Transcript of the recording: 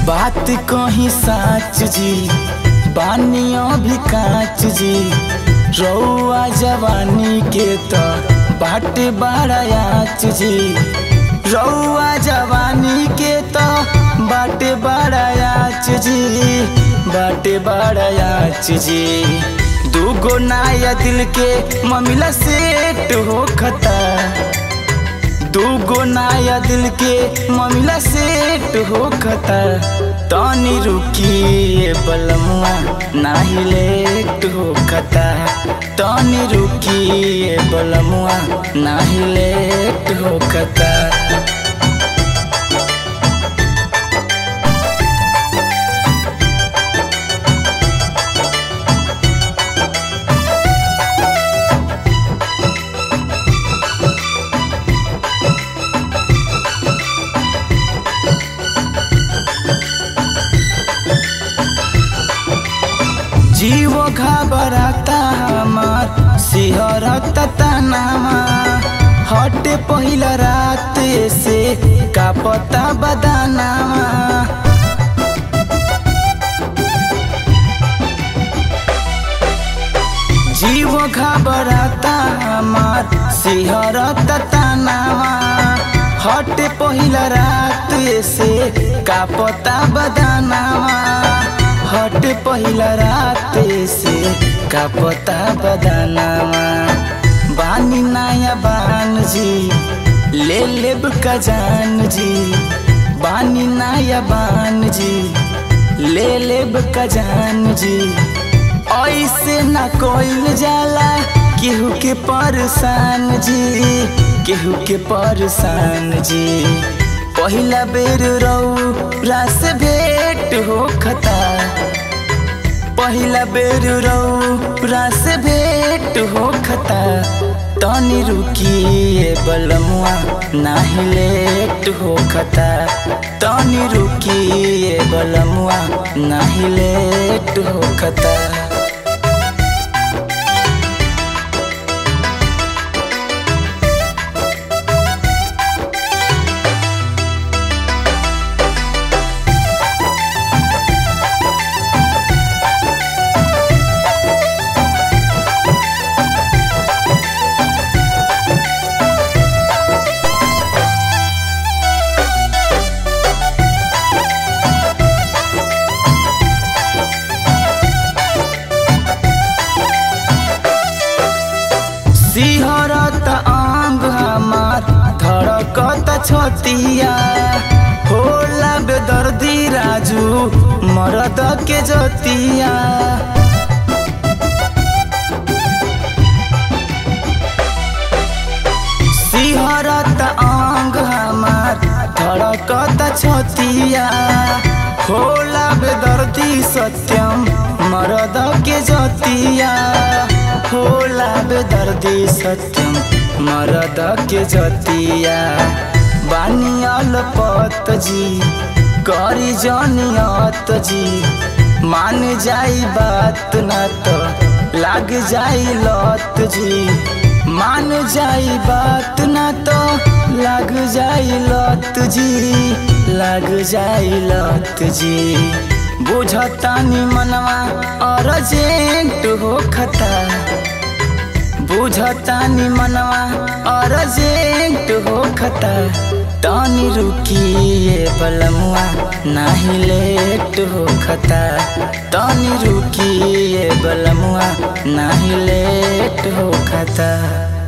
बात कहीं साच जी बानियों भी काच जी रौआ जवानी के तो बाटे बड़ायाच जी रौआ जवानी के तो बाटे बड़ायाच जी बाटे बड़ायाच जी दूगो नाया दिल के ममिला सेट हो खता दूगो नाया दिल के ममिला सेट हो खता तनी रुकी बलमुआ नाही लेट हो खता तनी रुकी बलमुआ नाही लेट हो खता जीव घबराता हमार सिहरत तनामा हट पहिला रात से का पता बदानामा जीव घबराता हमार सिहरत तनामा हट पहिला रात से का पता बदानामा हट पहिला रात से का पता बदानामा बानी नया बान जी ले लेब का जान जी बानी नया बान जी ले लेब का जान जी ऐसे न कोइल जाला केहू के परेशान जी केहू के परेशान जी पहिला बेर रौ रास भेट हो खता पहिला बेर रौ रास भेट हो खता तनी रुकिए बलमुआ नाही लेट हो खता तनी रुकिए बलमुआ नाही लेट हो खता सिहरत आंग हमार धड़कत छतिया होला बेदर्दी राजू मरद के जतिया सिहरत आंग हमार धड़कत छतिया होला बेदर्दी सत्यम मरद के जतिया होला बेदर्दी सत्यम मरद के जतिया बानियल पत जी करी जनियत जी मान जाई बात न तो लाग जाई लत जी मान जाई बात न तो लाग जाई लत जी लाग जाई लत जी बुझतानी मनवा अर्जेंट हो खता बुझतानी मनवा अर्जेंट हो खता तनी रुकिए बलमुआ नाही लेट हो खता तनी रुकिए बलमुआ नाही लेट हो खता